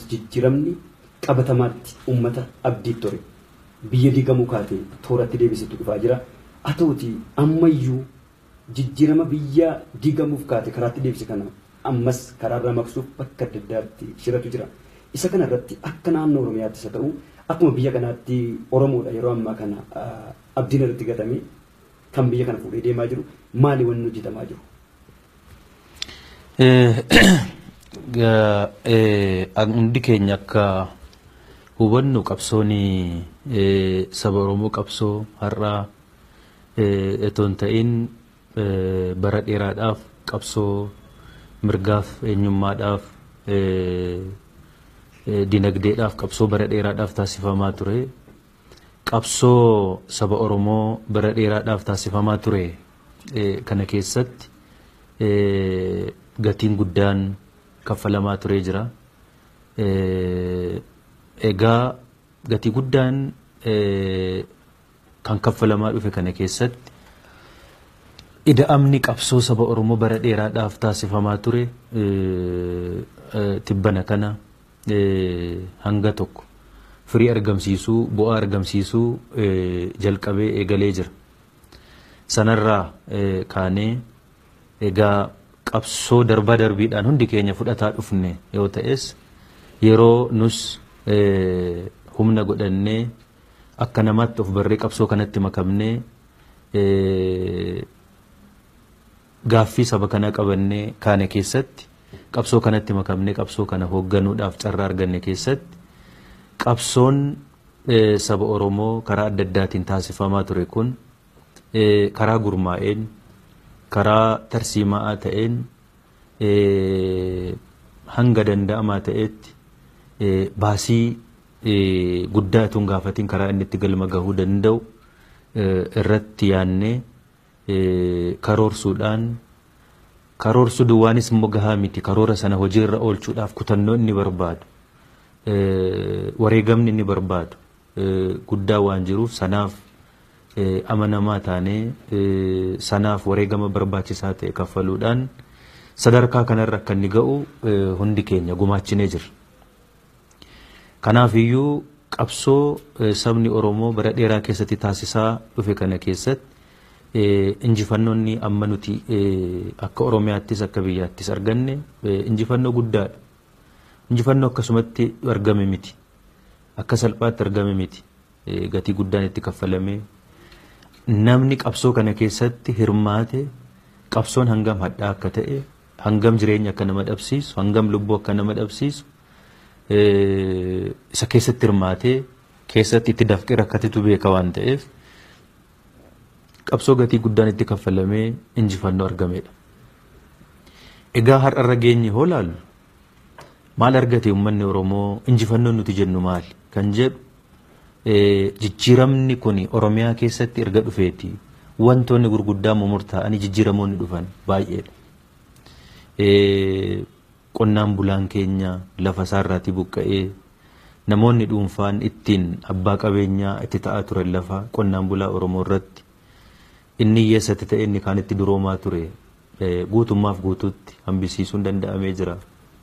jijjiiramni qabatamaatti uummata abdii ture biyya diigamuu kaatee tooratti deebisitu dhufaa jira. Haa ta'uti ammayyuu jijjiirama biyya diigamuuf kaate karaatti deebise kana ammas karaarraa maqsuuf bakka adda addaatti shiratu jira. Isa kana irratti akka naannoo Oromiyaattis haa ta'u akkuma biyya kanaatti Oromoodha yeroo ammaa kana abdiin irratti gatame kan biyya kana fuudhee deemaa jiru maali wanni hojjetamaa jiru? Hundi keenya akka hubannu qabsoon saba Oromoo qabsoo har'aa itoo hin ta'in bara dheeraadhaaf qabsoo mirgaaf eenyummaadhaaf dinagdeedhaaf qabsoo bara dheeraadhaaf taasifamaa ture. Qabsoo saba Oromoo bara dheeraadhaaf taasifamaa ture kana keessatti gatiin guddaan kaffalamaa turee jira. Egaa gatii guddaan kan kaffalamaa dhufe kana keessatti ida'amni qabsoo saba Oromoo bara dheeraadhaaf taasifamaa ture tibbana kana hanga tokko firii argamsiisuu bu'aa argamsiisuu jalqabee eegalee jira. Sanarraa kaanee egaa qabsoo darbaa darbiidhaan hundi keenya fudhataa dhufne yoo ta'es yeroo nus humna godhannee akka namaatti of barree qabsoo kanatti makamnee gaaffii saba kana qabannee kaane keessatti qabsoo kanatti makamnee qabsoo kana hoogganuudhaaf carraa arganne keessatti qabsoon saba Oromoo karaa adda addaatiin taasifamaa ture kun karaa gurmaa'een karaa tarsiimaa ta'een hanga danda'amaa ta'etti baasii guddaa itoo gaafatiin karaa inni itti galma gahuu danda'u irratti yaannee karoorsuudhaan karoorsuu duwwaanis immoo gahaa miti karoora sana hojiirra oolchuudhaaf kutannoo inni barbaadu wareegamni inni barbaadu guddaa waan jiruuf sanaaf amanamaa taanee sanaaf wareegama barbaachisaa ta'e kaffaluudhaan sadarkaa kanarra akka inni ga'u hundi keenya gumaachinee jira. Kanaaf iyyuu qabsoo sabni Oromoo bara dheeraa keessatti taasisaa dhufe kana keessatti injifannoonni amma nuti akka Oromiyaattis akka biyyaattis arganne injifannoo guddaadha. Injifannoo akkasumatti argame miti. Akka salphaatti argame miti. Gatii guddaan itti kaffalamee namni qabsoo kana keessatti hirmaate qabsoon hangam hadhaa akka ta'e hangam jireenya akka nama dhabsiisu hangam lubbuu akka nama dhabsiisu isa keessatti hirmaatee keessatti itti dafqee rakkatitu beeka waan ta'eef qabsoo gatii guddaan itti kaffalamee injifannoo argamedha. Egaa har'arra geenye hoo laallu maal argate uummanni Oromoo injifannoon nuti jennu maali kan jedhu jijjiiramni kun Oromiyaa keessatti erga dhufeeti wantoonni gurguddaa murtaa'anii jijjiiramoonni dhufan baay'eedha. Qonnaan bulaan keenya lafa isaarraatii buqqa'ee namoonni dhuunfaan ittiin abbaa qabeenyaa itti ta'aa turan lafa qonnaan bulaa Oromoo irratti inni hiyyeessatti ta'e inni kaan itti duroomaa ture guutummaaf guutuutti hambisiisuun danda'amee jira.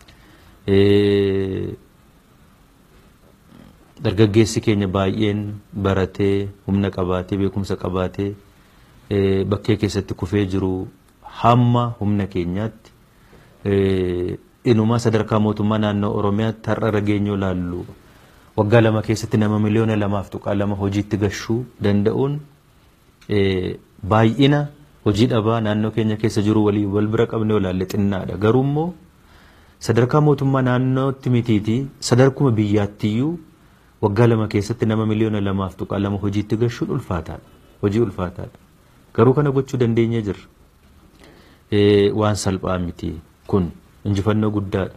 Dargaggeessi keenya baay'een baratee humna qabaatee beekumsa qabaatee bakkee keessatti kufee jiru hamma humna keenyaatti inumaa sadarkaa mootummaa naannoo Oromiyaatti har'a geenyoo laallu waggaa lama keessatti nama miliyoona lamaaf tuqaa lama hojiitti gahuu danda'uun baay'ina hojii dhabaa naannoo keenya keessa jiru walii wal bira qabne olaalle xinnaadha. Garuu immoo sadarkaa mootummaa naannootti mitiiti sadarkuma biyyaattiyyuu waggaa lama keessatti nama miliyoona lamaaf tuqaa lama hojiitti gahuun ulfaataadha. Hojii ulfaataadha. Garuu kana gochuu dandeenyee jirra. Waan salphaa miti kun injifannoo guddaadha.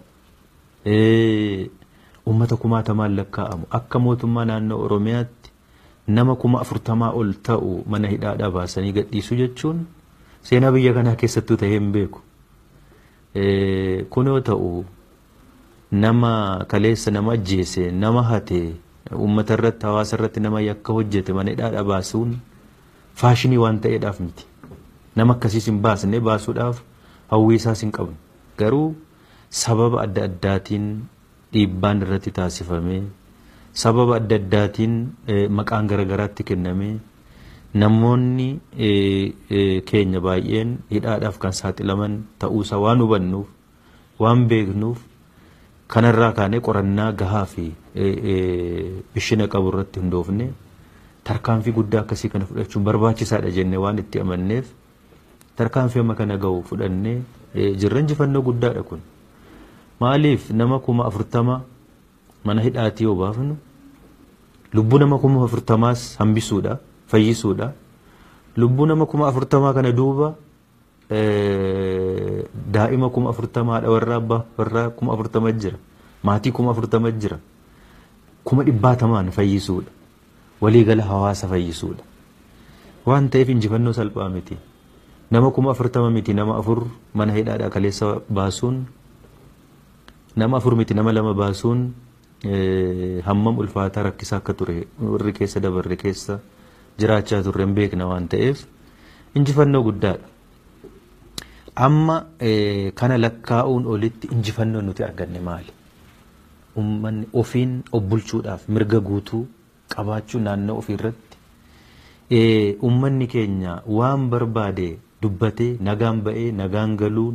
Uummata kumaatamaan lakkaa'amu akka mootummaa naannoo Oromiyaatti nama kuma afurtamaa ol ta'u mana hidhaadhaa baasanii gadhiisuu jechuun seenaa biyya kanaa keessattuu ta'ee hin beeku. Kun yoo ta'u nama kaleessa nama ajjeese nama hate uummata irratti hawaasa irratti nama yakka hojjete mana hidhaadhaa baasuun faashinii waan ta'eedhaaf miti. Nama akkasiis hin baasne baasuudhaaf hawwii isaas hin qabnu. Garuu sababa adda addaatiin dhiibbaan irratti taasifamee sababa adda addaatiin maqaan garaagaraatti kennamee namoonni keenya baay'een hidhaadhaaf kan saaxilaman ta'uusaa waan hubannuuf waan beeknuuf kanarraa kaanee qorannaa gahaa fi ishina qabu irratti hundoofne tarkaanfii guddaa akkasii kana fudhachuun barbaachisaadha jennee waan itti amanneef tarkaanfii amma kana gahu fudhannee jirra injifannoo guddaadha kun. Maaliif nama kuma afurtama mana hidhaatii yoo baafnu lubbuu nama kuma afurtamaas hambisuudha fayyisuudha. Lubbuu nama kuma afurtamaa kana duuba daa'ima kuma afurtamaa haadha warraa abbaa warraa kuma afurtama jira. Maatii kuma afurtama jira. Kuma dhibbaatamaan fayyisuudha. Waliigala hawaasa fayyisuudha. Waan ta'eef injifannoo salphaa miti. Nama kuma afurtama miti nama afur mana hidhaadhaa kaleessa baasuun nama afur miti nama lama baasuun hammam ulfaataa rakkisaa akka ture warri keessa dabarre keessa jiraachaa turre hin beekna waan ta'eef injifannoo guddaadha. Amma kana lakkaa'uun olitti injifannoo nuti arganne maali? Uummanni ofiin of bulchuudhaaf mirga guutuu qabaachuu naannoo ofiirratti uummanni keenya waan barbaade dubbatee nagaan ba'ee nagaan galuun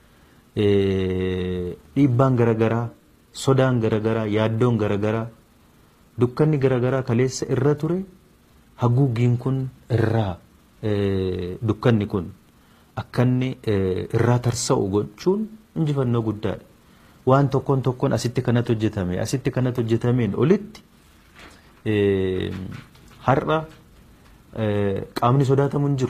dhiibbaan garaagaraa sodaan garaagaraa yaaddoon garaagaraa dukkanni garaagaraa kaleessa irra ture haguuggiin kun irraa dukkanni kun akkanni irraa tarsa'u gochuun injifannoo guddaadha. Waan tokkoon tokkoon asitti kanatu hojjetame asitti kanatu hojjetameen olitti har'a qaamni sodaatamu hin jiru.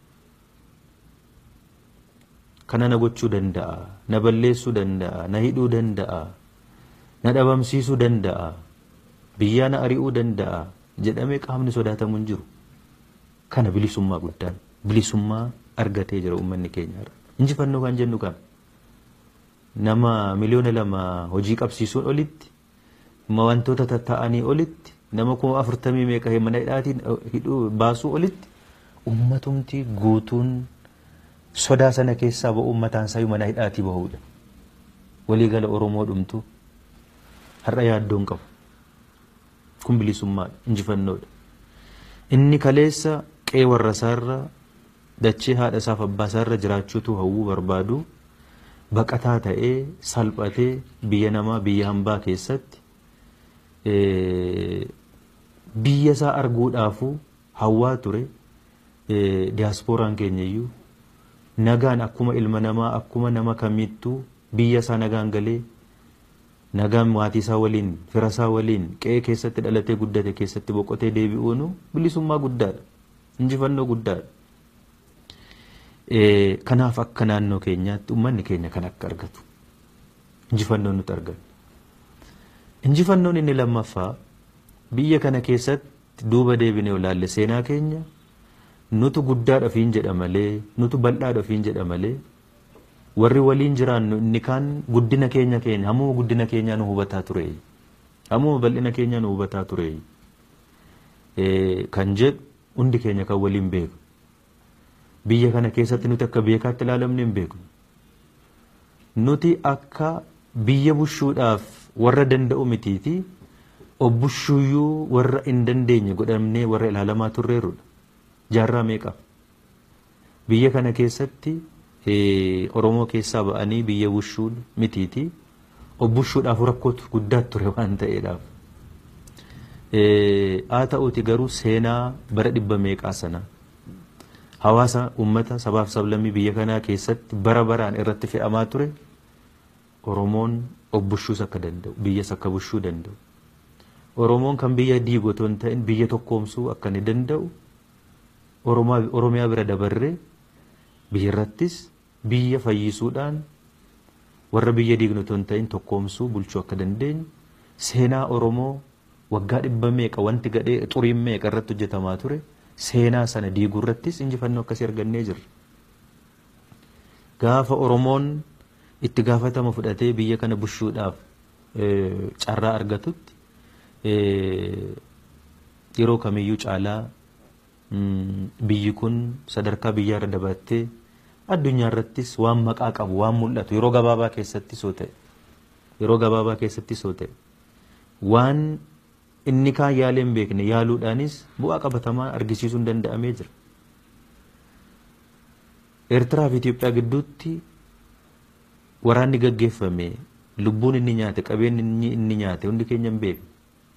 kana na gochuu danda'a na balleessuu danda'a na hidhuu danda'a na dhabamsiisuu danda'a biyyaa na ari'uu danda'a jedhamee qaamni sodaatamu hin jiru kana bilisummaa guddaan bilisummaa argatee jira uummanni keenya injifannoo kan jennu kan nama miliyoona lama hojii qabsiisuun olitti wantoota tatta'anii olitti nama kuma afurtamii meeqa mana hidhaatiin hidhuu baasuu olitti uummatumti guutuun sodaa sana keessaa ba'uun mataan isaa mana hidhaatii bahuudha. Waliigala Oromoo dhumtu har'a yaaddoon qabu. Kun bilisummaadha, injifannoodha. Inni kaleessa qe'ee warra isaarra dachee haadha isaaf abbaa isaarra jiraachuutu hawwuu barbaadu baqataa ta'ee salphatee biyya namaa biyya hambaa keessatti biyya isaa arguudhaafuu hawwaa ture diyaaspooraan keenya iyyuu nagaan akkuma ilma namaa akkuma nama kamittuu biyya isaa nagaan galee nagaan maatii isaa waliin fira isaa waliin qe'ee keessatti dhalatee guddate keessatti boqotee deebi'uunu bilisummaa guddaadha injifannoo guddaadha. Kanaaf akka naannoo keenyaatti uummanni keenya kan akka argatu injifannoon nuti argannu. Injifannoon inni lammaffaa biyya kana keessatti duuba deebinee olaalle seenaa keenya nutu guddaadha ofiin jedha malee nutu bal'aadha ofiin jedha malee warri waliin jiraannu inni kaan guddina keenya keenya hammuma guddina keenyaa nu hubataa ture hammuma bal'ina keenyaa nu hubataa ture kan jedhu hundi keenya kan waliin beeku biyya kana keessatti nuti akka beekaatti ilaalamne hin beeknu nuti akka biyya bushuudhaaf warra danda'u mitiiti obbushuuyyuu warra hin dandeenye godhamnee warra ilaalamaa turreerudha. jaarraa meeqa biyya kana keessatti oromoo keessaa ba'anii biyya bushuu mitiiti obbushuudhaaf rakkootu guddaatu ture waan ta'eedhaaf haa ta'uuti garuu seenaa bara dhibba meeqaa sana hawaasa ummata sabaaf sablammii biyya kanaa keessatti bara baraan irratti fe'amaa ture oromoon obbushuus akka danda'u biyyas akka bushuu danda'u oromoon kan biyya diigu otoo hin ta'in biyya tokkoomsuu akka ni danda'u oromiyaa bira dabarree biyya irrattis biyya fayyisuudhaan warra biyya diignu otoo hin ta'in tokkoomsuu bulchuu akka dandeenyu seenaa oromoo waggaa dhibba meeqa wanti gadhee xuriin meeqa irratti hojjetamaa ture seenaa sana diiguu irrattis injifannoo akkasii argannee jirra. Gaafa oromoon itti gaafatama fudhatee biyya kana bushuudhaaf carraa argatutti yeroo kamiyyuu caalaa biyyi kun sadarkaa biyyaarra dabattee addunyaa irrattis waan maqaa qabu waan mul'atu yeroo gabaabaa keessatti soo ta'e yeroo gabaabaa keessatti soo ta'e waan inni kaan yaalee hin beekne yaaluudhaanis bu'aa qabatamaa argisiisuun danda'amee jira. Eertiraa fi Itoophiyaa gidduutti waraanni gaggeeffame lubbuun inni nyaate qabeenyi inni nyaate hundi keenya hin beekne.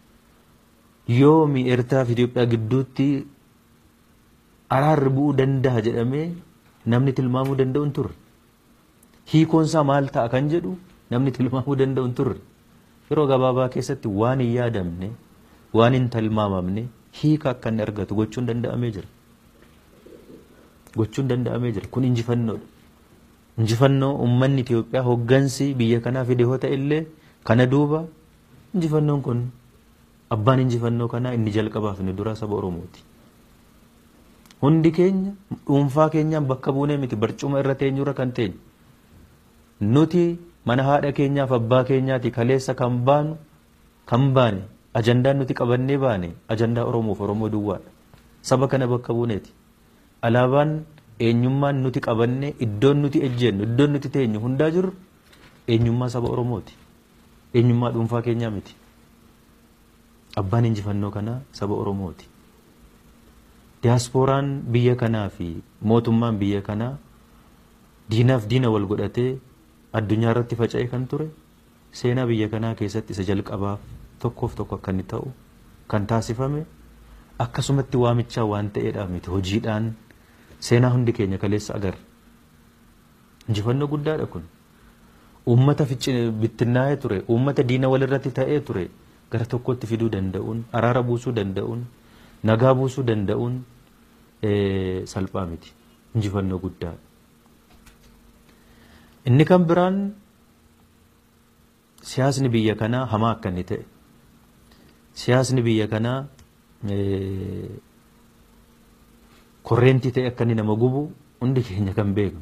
Yoomi Eertiraa fi Itoophiyaa gidduutti araarri bu'uu danda'a jedhamee namni tilmaamuu danda'u hin turre. Hiikoonsaa maal ta'a kan jedhu namni tilmaamuu danda'u hin turre. Yeroo gabaabaa keessatti waan hin yaadamne waan hin tilmaamamne hiika akka inni argatu gochuun danda'amee jira. Gochuun danda'amee jira. Kun injifannoodha. Injifannoo uummanni Itoophiyaa hoggansi biyya kanaa fide yoo ta'e illee kana duuba injifannoon kun abbaan injifannoo kanaa inni jalqabaaf inni duraa saba Oromooti. Hundi keenya dhuunfaa keenyaan bakka buunee miti barcuma irra teenyurra kan teenyu. Nuti mana haadha keenyaaf abbaa keenyaati kaleessa kan baanu kan baane ajandaan nuti qabannee baane ajandaa Oromoof Oromoo duwwaadha. Saba kana bakka buuneeti. Alaabaan eenyummaan nuti qabannee iddoon nuti ejjennu iddoon nuti teenyu hundaa jiru eenyummaa saba Oromooti. Eenyummaa dhuunfaa keenyaa miti. Abbaan injifannoo kanaa saba Oromooti. Diyaaspooraan biyya kanaa fi mootummaan biyya kanaa diinaaf diina wal godhatee addunyaa irratti faca'ee kan ture seenaa biyya kanaa keessatti isa jalqabaaf tokkoof tokko akka inni ta'u kan taasifame akkasumatti waamichaa waan ta'eedhaaf miti hojiidhaan seenaa hundi keenya kaleessa agarra. Injifannoo guddaadha kun. Uummata bittinnaa'ee ture, uummata diina walirratti ta'ee ture gara tokkotti fiduu danda'uun, araara buusuu danda'uun, nagaa buusuu danda'uun salphaa miti. Injifannoo guddaadha. Inni kan biraan siyaasni biyya kanaa hamaa akka inni ta'e. Siyaasni biyya kanaa korreentii ta'e akka inni nama gubu hundi keenya kan beeknu.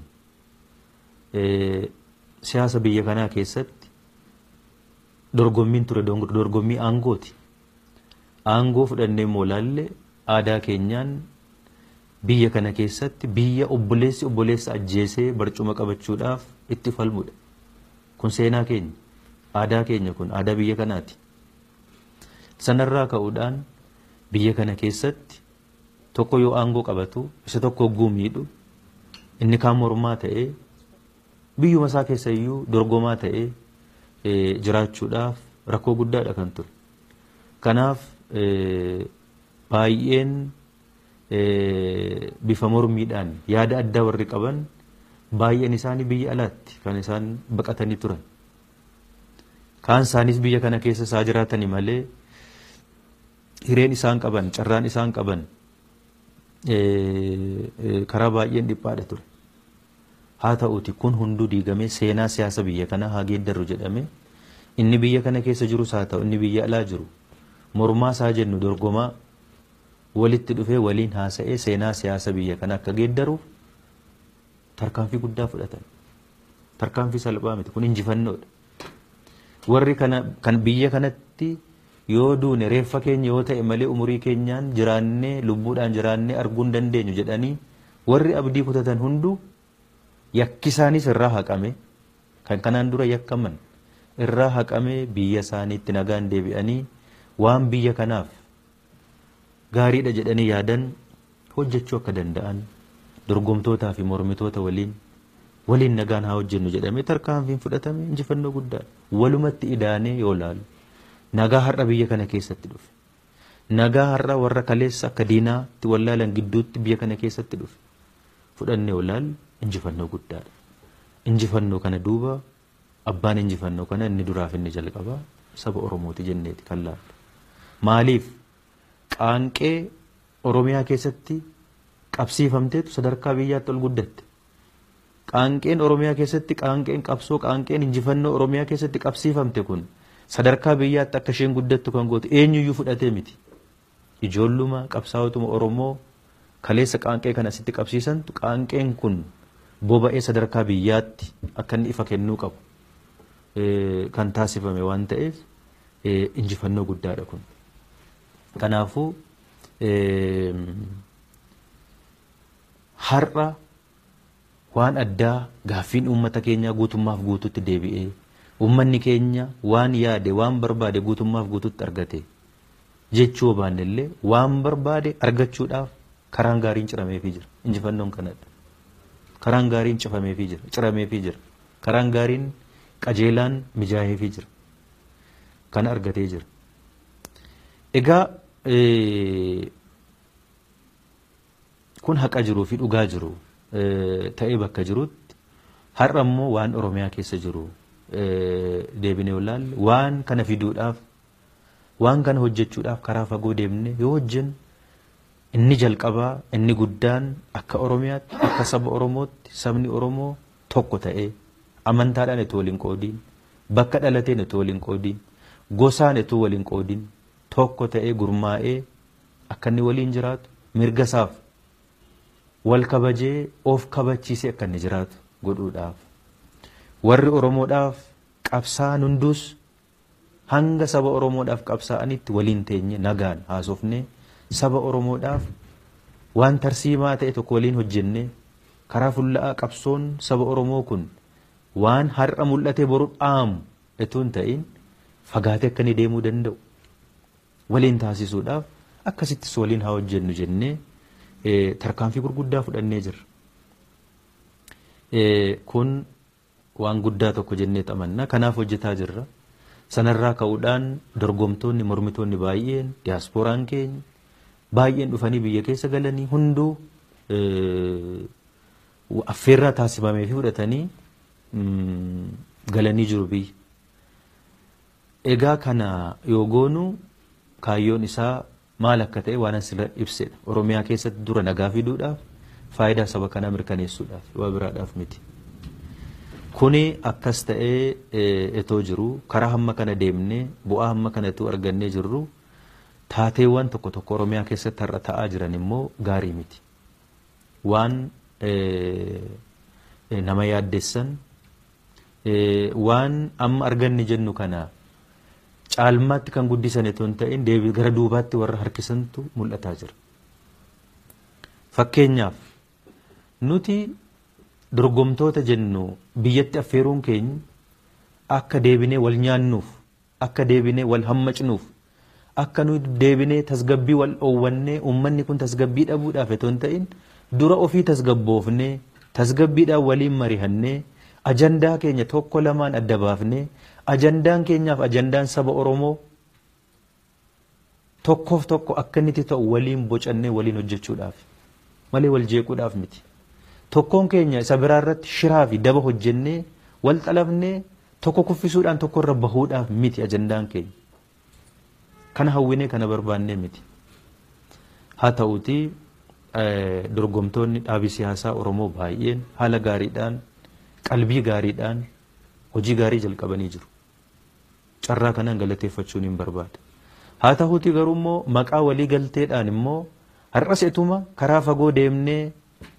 Siyaasa biyya kanaa keessatti dorgommiin ture dorgommii aangooti. Aangoo fudhannee immoo laalle aadaa keenyaan biyya kana keessatti biyya obboleessi obboleessa ajjeesee barcuma qabachuudhaaf itti falmudha. Kun seenaa keenya. Aadaa keenya kun aadaa biyya kanaati. Sanarraa ka'uudhaan biyya kana keessatti tokko yoo aangoo qabatu isa tokko hogguu miidhu inni kaan mormaa ta'ee biyyuma isaa keessa iyyuu dorgomaa ta'ee jiraachuudhaaf rakkoo guddaadha kan ture. Kanaaf baay'een bifa mormiidhaan yaada addaa warri qaban baay'een isaanii biyya alaatti kan isaan baqatanii turan. Kaan isaanis biyya kana keessa isaa jiraatanii malee hireen isaan qaban carraan isaan qaban karaa baay'een dhiphaadha ture. Haa ta'uuti kun hunduu diigamee seenaa siyaasa biyya kanaa haa geeddarru jedhame inni biyya kana keessa jirus haa ta'u inni biyya alaa jiru mormaa isaa jennu dorgomaa walitti dhufee waliin haasa'ee seenaa siyaasa biyya kana akka geeddaruuf tarkaanfii guddaa fudhatan. Tarkaanfii salphaa miti kun injifannoodha. Warri kana kan biyya kanatti yoo duune reeffa keenya yoo ta'e malee umurii keenyaan jiraannee lubbuudhaan jiraannee arguu hin dandeenyu jedhanii warri abdii kutatan hunduu yakki isaanis irraa haqame kan kanaan dura yakkaman irraa haqamee biyya isaaniitti nagaan deebi'anii waan biyya kanaaf gaariidha jedhanii yaadan hojjechuu akka danda'an dorgomtootaa fi mormitoota waliin waliin nagaan haa hojjennu jedhamee tarkaanfiin fudhatame injifannoo guddaadha. Walumatti idaanee yoo laalu nagaa har'a biyya kana keessatti dhufe. Nagaa har'a warra kaleessa akka diinaatti wallaalan gidduutti biyya kana keessatti dhufe. Fudhannee yoo laalu injifannoo guddaadha. Injifannoo kana duuba abbaan injifannoo kana inni duraaf inni jalqabaa saba Oromooti jenneeti kan laallu. Maaliif qaanqee Oromiyaa keessatti qabsiifamteetu sadarkaa biyyaatti ol guddatte. Qaanqeen Oromiyaa keessatti qaanqeen qabsoo qaanqeen injifannoo Oromiyaa keessatti qabsiifamte kun sadarkaa biyyaatti akka isheen guddattu kan goote eenyuyyuu fudhatee miti. Ijoolluma qabsaa'otuma Oromoo kaleessa qaanqee kana asitti qabsiisantu qaanqeen kun boba'ee sadarkaa biyyaatti akka inni ifa kennuu qabu kan taasifame waan ta'eef injifannoo guddaadha kun. Kanaafuu har'a waan addaa gaaffiin uummata keenyaa guutummaaf guututti deebi'ee ummanni keenya waan yaade waan barbaade guutummaaf guututti argate jechuu baannellee waan barbaade argachuudhaaf karaan gaariin cirameefii jira injifannoon kanadha karaan gaariin cifameefii jira cirameefii jira karaan gaariin qajeelaan mijaaheefii jira kana argatee jira egaa kun haqa jiruu fi dhugaa jiru ta'ee bakka jirutti har'a immoo waan oromiyaa keessa jiru deebinee ilaalle waan kana fiduudhaaf waan kana hojjechuudhaaf karaa fagoo deemne yoo hojjennu inni jalqabaa inni guddaan akka oromiyaatti akka saba oromootti sabni oromoo tokko ta'ee amantaadhaan itoo waliin qoodiin bakka dhalateen itoo waliin qoodiin gosaan itoo waliin qoodiin tokko ta'ee gurmaa'ee akka inni waliin jiraatu mirga isaaf wal kabajee of kabachiisee akka inni jiraatu godhuudhaaf warri oromoodhaaf qabsaa'an hundus hanga saba oromoodhaaf qabsaa'anitti waliin teenye nagaan haasofne saba oromoodhaaf waan tarsiimaa ta'e tokko waliin hojjenne karaa fulla'aa qabsoon saba oromoo kun waan har'a mul'ate boru dhaamu itoo hin ta'in fagaatee akka inni deemuu danda'u waliin taasisuudhaaf akkasittis waliin haa hojjennu jennee tarkaanfii gurguddaa fudhannee jirra. Kun waan guddaa tokko jennee xamanna kanaaf hojjetaa jirra. Sanarraa ka'uudhaan dorgomtoonni mormitoonni baay'een diyaaspooraan keenya baay'een dhufanii biyya keessa galanii hunduu affeerraa taasifamee fi fudhatanii galanii jiru biyya. Egaa kana yoo goonu kaayyoon isaa maal akka ta'e waan asirra ibsedha. Oromiyaa keessatti dura nagaa fiduudhaaf faayidaa saba kanaa mirkaneessuudhaaf waa biraadhaaf miti. Kuni akkas ta'ee etoo jiru karaa hamma kana deemnee bu'aa hamma kanatu argannee jirru taateewwan tokko tokko Oromiyaa keessatti har'a ta'aa jiran immoo gaarii miti. Waan nama yaaddessan waan amma arganne jennu kana caalmaatti kan guddisan etoo hin ta'in deebii gara duubaatti warra harkisantu mul'ataa jira. Fakkeenyaaf nuti dorgomtoota jennu biyyatti affeeruun keenya akka deebinee wal nyaannuuf akka deebinee wal hammacnuuf akka nu deebinee tasgabbii wal dhoowwannee uummanni kun tasgabbii dhabuudhaaf etoo hin ta'in dura ofii tasgabboofnee tasgabbiidhaan waliin marihannee ajandaa keenya tokko lamaan adda baafnee ajandaan keenyaaf ajandaan saba Oromoo tokkoof tokko akka inni ta'u waliin bocannee waliin hojjechuudhaaf malee wal jeequudhaaf miti. Tokkoon keenya isa biraa irratti shiraa fi daba hojjennee wal xalafnee tokko kuffisuudhaan tokko irra bahuudhaaf miti ajandaan keenya. Kana hawwinee kana barbaannee miti. Haa ta'uutii dorgomtoonni dhaabii siyaasaa Oromoo baay'een haala gaariidhaan qalbii gaariidhaan hojii gaarii jalqabanii jiru. Carraa kanaan galateeffachuun hin barbaada. Haa ta'uutii garuu immoo maqaa walii galteedhaan immoo har'as etuma karaa fagoo deemnee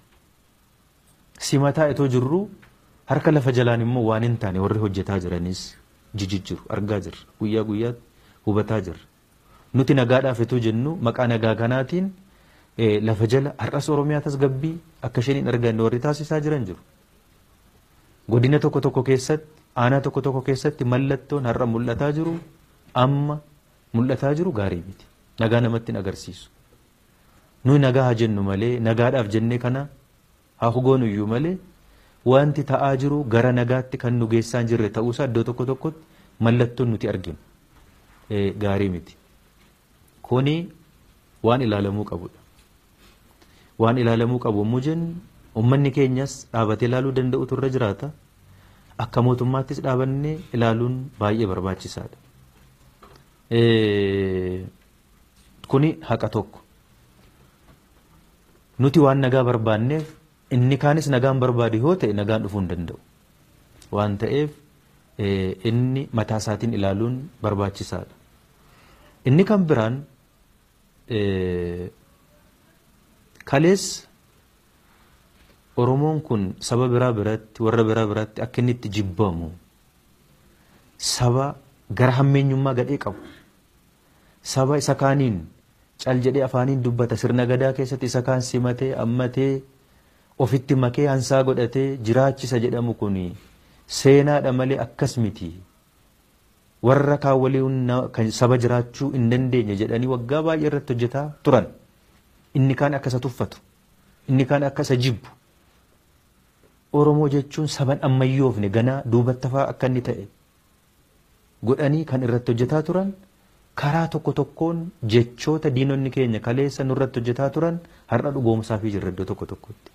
simataa etoo jirru harka lafa jalaan immoo waan hin taane warri hojjetaa jiranis jijjiiru argaa jirra guyyaa guyyaatti hubataa jirra. Nuti nagaadhaaf etoo jennu maqaa nagaa kanaatiin lafa jala har'as Oromiyaa tasgabbii akka isheen hin arganne warri taasisaa jiran jiru. Godina tokko tokko keessatti aanaa tokko tokko keessatti mallattoon har'a mul'ataa jiru amma mul'ataa jiru gaarii miti. Nagaa namatti hin agarsiisu. Nuyi nagaa haa jennu malee nagaadhaaf jennee kana haa hugoonu iyyuu malee wanti ta'aa jiru gara nagaatti kan nu geessaa hin jirre ta'uusaa iddoo tokko tokkotti mallattoon nuti arginu gaarii miti. Kuni waan ilaalamuu qabudha. Waan ilaalamuu qabu yommuu jennu uummanni keenyas dhaabatee ilaaluu danda'utu irra jiraata. Akka mootummaattis dhaabannee ilaaluun baay'ee barbaachisaadha. Kuni haqa tokko. Nuti waan nagaa barbaanneef inni kaanis nagaan barbaadu yoo ta'e nagaan dhufuu hin danda'u. Waan ta'eef inni mataa isaatiin ilaaluun barbaachisaadha. Inni kan biraan kalees Oromoon kun saba biraa biratti warra biraa biratti akka inni itti jibbamu saba gara hammeenyummaa gadhee qabu saba isa kaaniin cal jedhee afaaniin dubbata sirna gadaa keessatti isa kaan simatee ammatee ofitti makee hansaa godhatee jiraachisa jedhamu kun seenaadha malee akkas miti warra kaan waliin kan saba jiraachuu hin dandeenye jedhanii waggaa baay'ee irratti hojjetaa turan. Inni kaan akka isa tuffatu, inni kaan akka isa jibbu. Oromoo jechuun saban ammayyoofne ganaa duubatti fa'aa akka inni ta'e godhanii kan irratti hojjetaa turan karaa tokko tokkoon jechoota diinonni keenya kaleessa nurratti hojjetaa turan har'a dhugoomsaa fi jirra iddoo tokko tokkotti.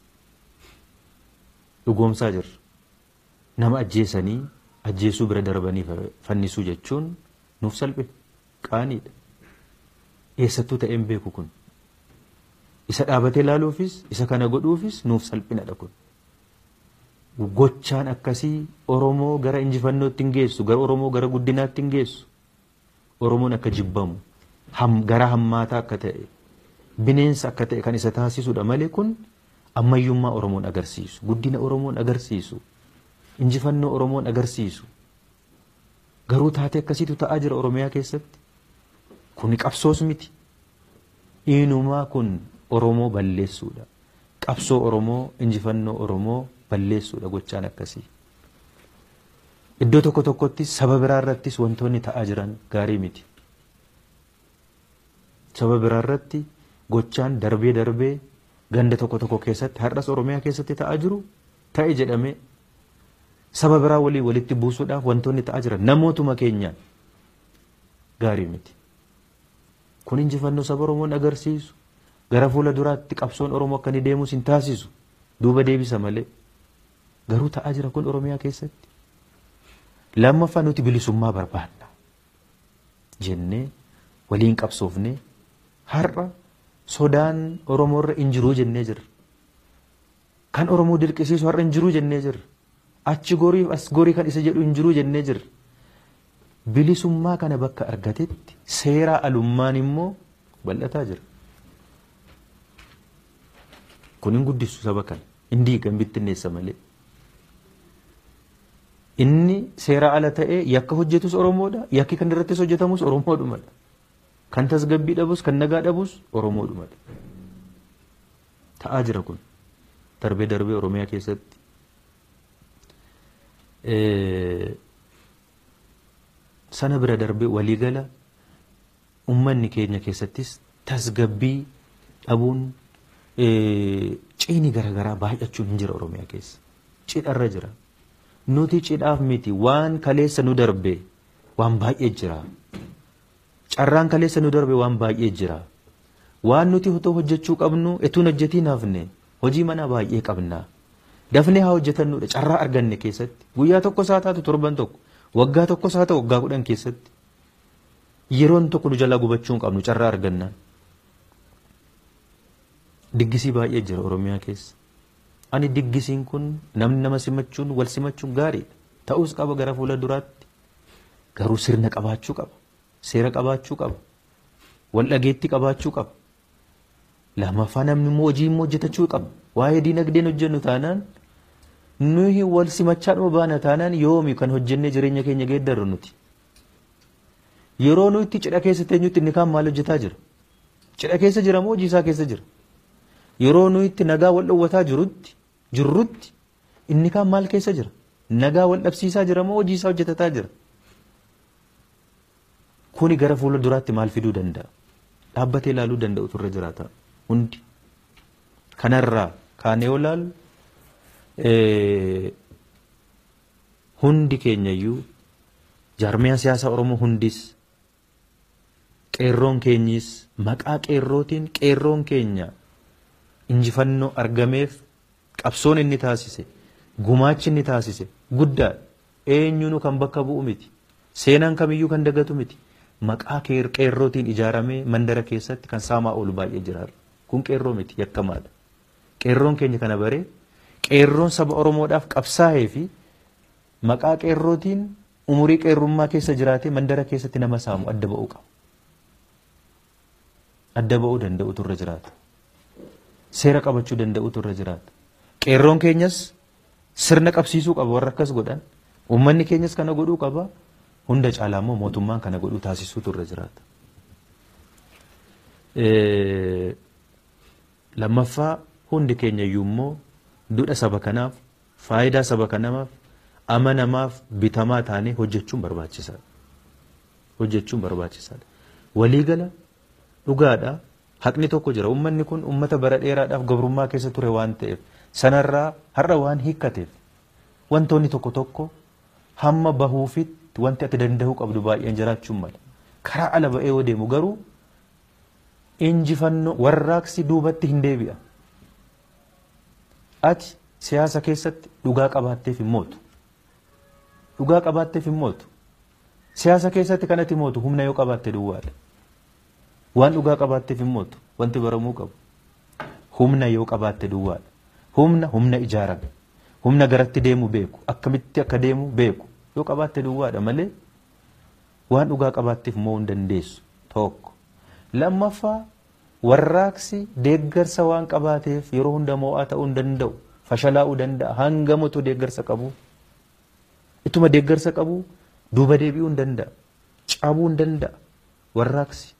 Dhugoomsaa jirra. Nama ajjeesanii ajjeesuu bira darbanii fannisuu jechuun nuuf salphe qaaniidha. Eessattuu ta'een beeku kun. Isa dhaabatee ilaaluufis isa kana godhuufis nuuf salphinadha kun. Gochaan akkasii Oromoo gara injifannootti hin geessu, gara Oromoo gara guddinaatti hin geessu. Oromoon akka jibbamu, gara hammaataa akka ta'e, bineensa akka ta'e kan isa taasisudha malee kun ammayyummaa Oromoon agarsiisu, guddina Oromoon agarsiisu, injifannoo Oromoon agarsiisu. Garuu taatee akkasiitu ta'aa jira Oromiyaa keessatti. Kuni qabsoos miti. Inumaa kun Oromoo balleessuudha. Qabsoo Oromoo, injifannoo Oromoo balleessuudha gochaan akkasii. Iddoo tokko tokkotti saba biraa irrattis wantoonni ta'aa jiran gaarii miti. Saba biraa irratti gochaan darbee darbee ganda tokko tokko keessatti har'as Oromiyaa keessatti ta'aa jiru ta'e jedhamee saba biraa walii walitti buusuudhaaf wantoonni ta'aa jiran namootuma keenyaan gaarii miti. Kun injifannoo saba Oromoon agarsiisu gara fuula duraatti qabsoon Oromoo akka inni deemus hin taasisu duuba deebisa malee garuu ta'aa jira kun Oromiyaa keessatti. Lammaffaa nuti bilisummaa barbaanna jennee waliin qabsoofnee har'a sodaan Oromoorra hin jiruu jennee jirra. Kan Oromoo dirqisiisu har'a hin jiruu jennee jirra. Achi gorii as gorii kan isa jedhu hin jiruu jennee jirra. Bilisummaa kana bakka argatetti seeraa alummaan immoo bal'ataa jira. Kun hin guddisu saba kana. Hin diigan bittinneessa malee. Inni seera ala ta'ee yakka hojjetus Oromoodha. Yakki kan irrattis hojjetamus Oromoodhumadha. Kan tasgabbii dhabus kan nagaa dhabus Oromoodhumadha. Ta'aa jira kun. Darbee darbee Oromiyaa keessatti. Sana bira darbee waliigala uummanni keenya keessattis tasgabbii dhabuun ciini garaagaraa baay'achuun hin jira Oromiyaa keessa. Cidharra jira. Nuti cidhaaf miti waan kaleessa nu darbe waan baay'ee jira. Carraan kaleessa nu darbe waan baay'ee jira. Waan nuti otoo hojjechuu qabnu etuun hojjetiin hafne hojii manaa baay'ee qabna. Dafnee haa hojjetannudha carraa arganne keessatti guyyaa tokko isaa taatu torban tokko waggaa tokko isaa ta'u waggaa kudhan keessatti yeroon tokko nu jalaa gubachuu hin qabnu carraa argannaan. Diggisii baay'ee jira Oromiyaa keessa. Ani diggisiin kun namni nama simachuun wal simachuun gaariidha. Ta'us qaba gara fuula duraatti. Garuu sirna qabaachuu qaba. Seera qabaachuu qaba. Wal dhageetti qabaachuu qaba. Lamaffaa namni immoo hojii immoo hojjetachuu qaba. Waa'ee diinagdeen hojjennu taanaan nuyi wal simachaa dhuma baana taanaan yoomi kan hojjennee jireenya keenya geeddarru nuti. Yeroo nuyi itti cidha keessa teenyutti inni kaan maal hojjetaa jira? Cidha keessa jira moo hojii isaa keessa jira? Yeroo nuyi itti nagaa wal dhowwataa jirutti jirrutti inni kaan maal keessa jira? Nagaa wal dhabsiisaa jira moo hojii isaa hojjetataa jira? Kuni gara fuula duraatti maal fiduu danda'a? Dhaabbatee ilaaluu danda'u turre jiraata hundi. Kanarraa kaanee yoo ilaallu hundi keenyayyuu jaarmiyaa siyaasaa Oromoo hundis qeerroon keenyis maqaa qeerrootiin qeerroon keenya injifannoo argameef qabsoon inni taasise gumaachi inni taasise guddaa eenyunu kan bakka bu'u miti seenaan kamiyyuu kan dagatu miti maqaa qeerrootiin ijaaramee mandara keessatti kan saamaa oolu baay'ee jira kun qeerroo miti yakkamaadha qeerroon keenya kana baree qeerroon saba oromoodhaaf qabsaa'ee fi maqaa qeerrootiin umurii qeerrummaa keessa jiraatee mandara keessatti nama saamu adda ba'uu qaba. Adda ba'uu danda'u turre jiraata. Seera qabachuu danda'u turre jiraata. Qeerroon keenyas sirna qabsiisuu qaba warra akkas godhan. Uummanni keenyas kana godhuu qaba. Hunda caalaa immoo mootummaan kana godhuu taasisuu turre jiraata. Lammaffaa hundi keenyayyuu immoo dudha saba kanaaf faayidaa saba kanaaf amanamaaf bitamaa taanee hojjechuun barbaachisaadha. hojjechuun barbaachisaadha. Waliigala dhugaadha. Haqni tokko jira. Uummanni kun uummata bara dheeraadhaaf gabrummaa keessa ture waan ta'eef sanarraa har'a waan hiikkateef wantoonni tokko tokko hamma bahuufitti wanti ati danda'uu qabdu baay'een jiraachuun mala. Karaa ala ba'ee yoo deemu garuu injifannoo warraaqsi duubatti hin deebi'a. Ati siyaasa keessatti dhugaa qabaatteef hin mootu. Dhugaa qabaatteef hin mootu. Siyaasa keessatti kan ati mootu humna yoo qabaatte duwwaadha. Waan dhugaa qabaatteef hin mootu wanti baramuu qabu. Humna yoo qabaatte duwwaadha. Humna humna ijaarame. Humna garatti deemu beeku. Akkamitti akka deemu beeku. Yoo qabaatte duwwaadha malee waan dhugaa qabaatteef moo hin dandeessu tokko. Lammaffaa warraaqsi deeggarsa waan qabaateef yeroo hunda mo'aa ta'uu hin danda'u. Fashalaa'uu danda'a. Hangamutu deeggarsa qabu. Ituma deeggarsa qabu duuba deebi'uu hin danda'a. Cabuu hin danda'a. Warraaqsi.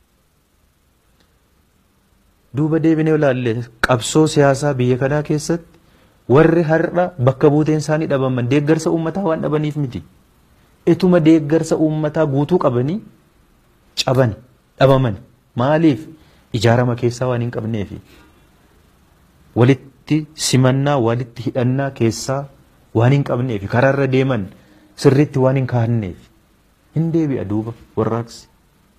Duuba deebinee ilaalle qabsoo siyaasaa biyya kanaa keessatti warri har'a bakka buuteen isaanii dhabaman deeggarsa uummataa waan dhabaniif miti. Ituma deeggarsa uummataa guutuu qabanii caban dhabaman. Maaliif? Ijaarama keessaa waan hin qabneefi. Walitti simannaa walitti hidhannaa keessaa waan hin qabneefi karaarra deeman sirriitti waan hin kaahanneef hin deebi'a duuba warraaqsi.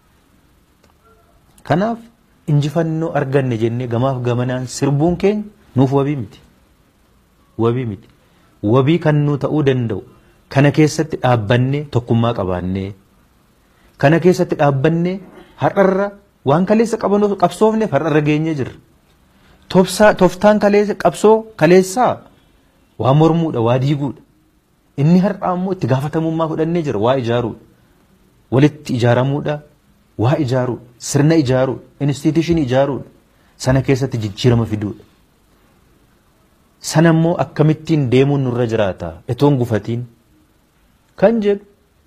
Kanaaf injifannoo arganne jennee gamaaf gamanaan sirbuun keenya nuuf wabii miti. Wabii miti. Wabii kan nu ta'uu danda'u kana keessatti dhaabbannee tokkummaa qabaannee kana keessatti dhaabbannee har'arra waan kaleessa qaban qabsoofneef har'arra geenyee jirra. Toftaan kaleessa qabsoo kaleessaa waa mormuudha waa diiguudha. Inni har'aa immoo itti gaafatamummaa fudhannee jira waa ijaaruudha. Walitti ijaaramuudha waa ijaaruudha sirna ijaaruudha instituushinii ijaaruudha sana keessatti jijjiirama fiduudha. Sana immoo akkamittiin deemuun nurra jiraata etoon gufatiin kan jedhu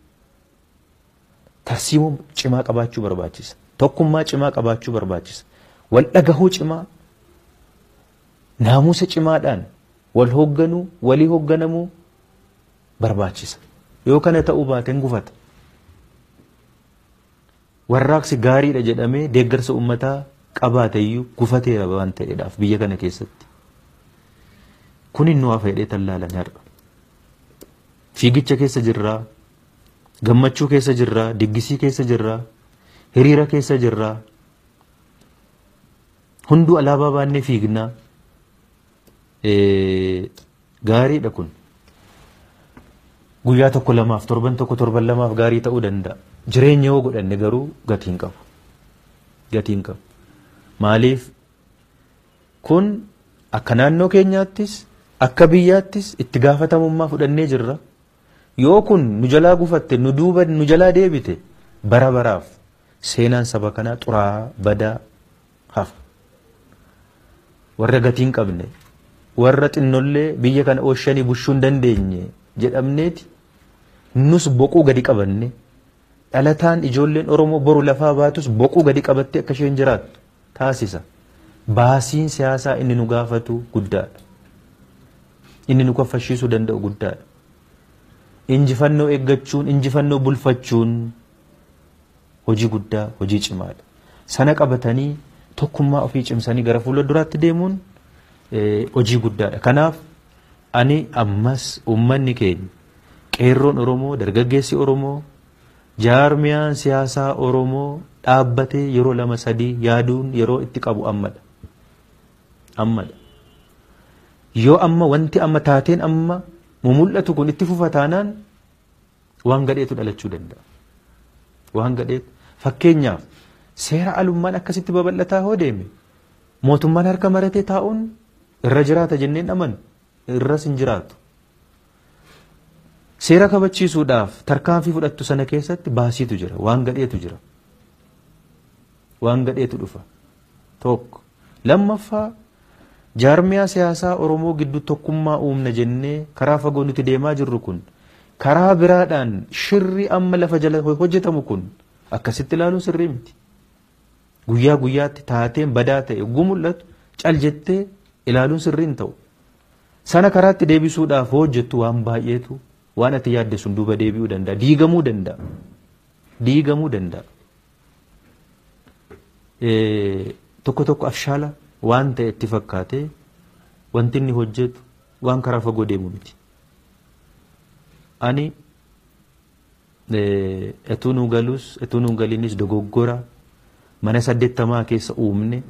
tarsiimoo cimaa qabaachuu barbaachisa. Tokkummaa cimaa qabaachuu barbaachisa. Wal dhagahuu cimaa naamusa cimaadhaan wal hoogganuu walii hoogganamuu barbaachisa. Yoo kana ta'uu baateen gufata. Warraaqsi gaariidha jedhamee deeggarsa uummataa qabaateyyuu gufateera waan ta'eedhaaf biyya kana keessatti. Kun inni waa fedhee tallaalan har'a. Fiigicha keessa jirraa, gammachuu keessa jirraa, diggisii keessa jirraa, hiriira keessa jirraa. Hunduu alaabaa baannee fiignaa. Gaariidha kun. Guyyaa tokko lamaaf torban tokko torban lamaaf gaarii ta'uu danda'a. Jireenya yoo godhanne garuu gatiin qabu. Gatiin qabu. Maaliif kun akka naannoo keenyaattis akka biyyaattis itti gaafatamummaa fudhannee jirra. Yoo kun nu jalaa gufatte nu duuba nu jalaa deebite bara baraaf seenaan saba kanaa xuraa'aa badaa hafa. Warra gatiin qabne warra xinnollee biyya kana ooshanii bushuu hin dandeenye jedhamneeti nus boquu gadi qabanne dhalataan ijoolleen Oromoo boru lafaa baatus boquu gadi qabattee akka isheen jiraattu taasisa. Baasiin siyaasaa inni nu gaafatu guddaadha. Inni nu kaffashiisuu danda'u guddaadha. Injifannoo eeggachuun, injifannoo bulfachuun hojii guddaa, hojii cimaadha. Sana qabatanii tokkummaa ofii cimsanii gara fuula duraatti deemuun hojii guddaadha. Kanaaf ani ammas uummanni keenya qeerroon Oromoo, dargaggeessi Oromoo, jaarmiyaan siyaasaa Oromoo dhaabbatee yeroo lama sadii yaaduun yeroo itti qabu ammadha. Ammadha. Yoo amma wanti amma taateen amma mumul'atu kun itti fufa taanaan waan gadheetu dhalachuu danda'a. Waan gadheetu. Fakkeenyaaf seera alummaan akkasitti babal'ataa hoo deeme mootummaan harka maratee taa'uun irra jiraata jenneen amanu irras hin jiraatu. Seera kabachiisuudhaaf tarkaanfii fudhattu sana keessatti baasiitu jira waan gadheetu jira. Waan gadheetu dhufa. Tokko. Lammaffaa jaarmiyaa siyaasaa Oromoo gidduu tokkummaa uumna jennee karaa fagoo nuti deemaa jirru kun karaa biraadhaan shirri amma lafa jala hojjetamu kun akkasitti ilaaluun sirrii miti. Guyyaa guyyaatti taateen badaa ta'e yogguu mul'atu cal jettee ilaaluun sirrii hin ta'u. Sana karaatti deebisuudhaaf hojjettu waan baay'eetu waan ati yaadde sun duuba deebi'uu danda'a diigamuu danda'a. diigamuu danda'a. Tokko tokko afshaala waan ta'e itti fakkaatee wanti inni hojjetu waan karaa fagoo deemu miti. Ani etuu nu galus etuu nu galiinis dogoggora mana saddeettamaa keessa uumne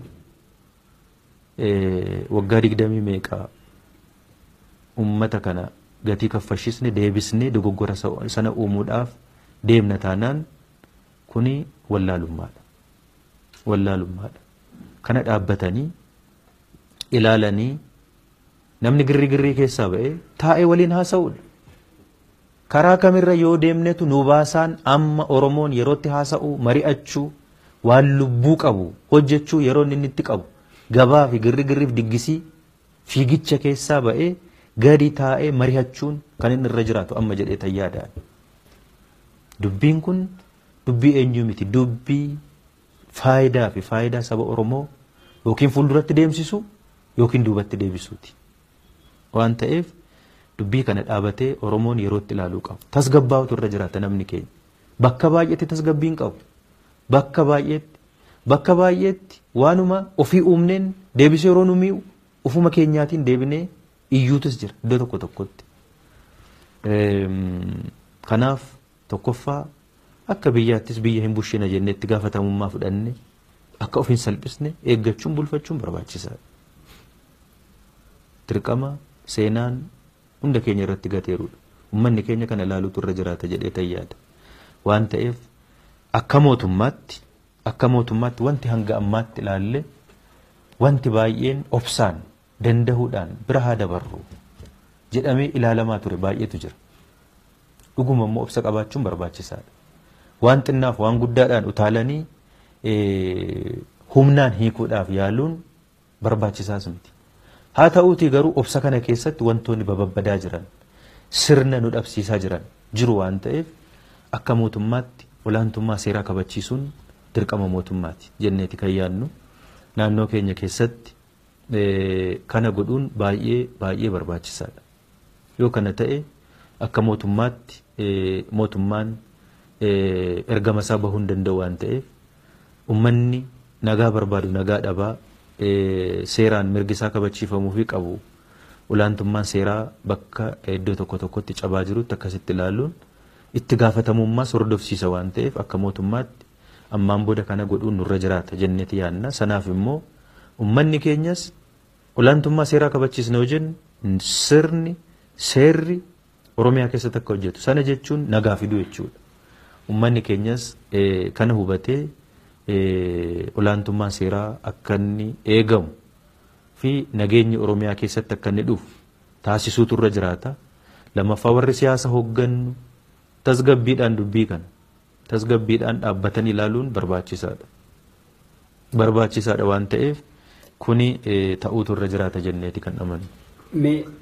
waggaa digdamii meeqaa ummata kana gatii kaffashisne deebisne dogoggora sana uumuudhaaf deemna taanaan kuni wallaalummaadha. Wallaalummaadha. Kana dhaabbatanii ilaalanii namni girri girrii keessaa ba'ee taa'ee waliin haasa'uudha. Karaa kamirra yoo deemnetu nu baasaan amma Oromoon yerootti haasa'u mari'achuu waan lubbuu qabu hojjechuu yeroo inni itti qabu gabaa fi girri girriif diggisii fiigicha keessaa ba'ee gadi taa'ee mari'achuun kan inni irra jiraatu amma jedhee tayyaadhaan. Dubbiin kun dubbii eenyuu miti dubbii faayidaa fi faayidaa saba Oromoo yookiin fuulduratti deemsisu yookiin duubatti deebisuuti. Waan ta'eef dubbii kana dhaabatee Oromoon yerootti ilaaluu qabu. Tasgabbaa'utu irra jiraata namni keenya. Bakka baay'eetti tasgabbiin qabu. Bakka baay'eetti bakka baay'eetti waanuma ofii uumneen deebisee yeroo nu mi'u ofuma keenyaatiin deebinee iyyuutus jira iddoo tokko tokkotti. Kanaaf tokkoffaa akka biyyaattis biyya hin bushina jennee itti gaafatamummaa fudhanne akka of hin salphisne eeggachuun bulfachuun barbaachisaadha. Dirqama seenaan hunda keenya irratti gateerudha. Uummanni keenya kana ilaaluutu irra jiraata jedhee tayyaada. Waan ta'eef akka mootummaatti akka mootummaatti wanti hanga ammaatti ilaalle wanti baay'een obsaan dandahuudhaan bira haa dabarru jedhamee ilaalamaa ture baay'eetu jira. Dhuguma immoo obsa qabaachuun barbaachisaadha. Waan xinnaaf waan guddaadhaan utaalanii humnaan hiikuudhaaf yaaluun barbaachisaas miti. Haa ta'uutii garuu obsa kana keessatti wantoonni bababbadaa jiran sirna nu dhabsiisaa jiran jiru waan ta'eef akka mootummaatti olaantummaa seeraa kabachiisuun dirqama mootummaati jenneeti kan yaadnu naannoo keenya keessatti kana godhuun baay'ee baay'ee barbaachisaadha. Yoo kana ta'e akka mootummaatti mootummaan ergama isaa bahuu hin danda'u waan ta'eef ummanni nagaa barbaadu nagaa dhabaa seeraan mirgi isaa kabachiifamuu fi qabu olaantummaan seeraa bakka iddoo tokko tokkotti cabaa jirutti akkasitti ilaaluun itti gaafatamummaas hordofsiisa waan ta'eef akka mootummaatti ammaan booda kana godhuun nurra jiraata jenneeti yaadna sanaaf immoo ummanni keenyas olaantummaa seeraa kabachiisna yoo jennu sirni seerri oromiyaa keessatti akka hojjetu sana jechuun nagaa fiduu jechuudha ummanni keenyas kana hubatee olaantummaan seeraa akka inni eegamu fi nageenyi oromiyaa keessatti akka inni dhufu taasisuutu irra jiraata lammaffaa warri siyaasa hooggannu tasgabbiidhaan dubbii kana tasgabbiidhaan dhaabbatan ilaaluun barbaachisaadha. Barbaachisaadha waan ta'eef kuni ta'uutu irra jiraata jenneeti kan amanu. Mee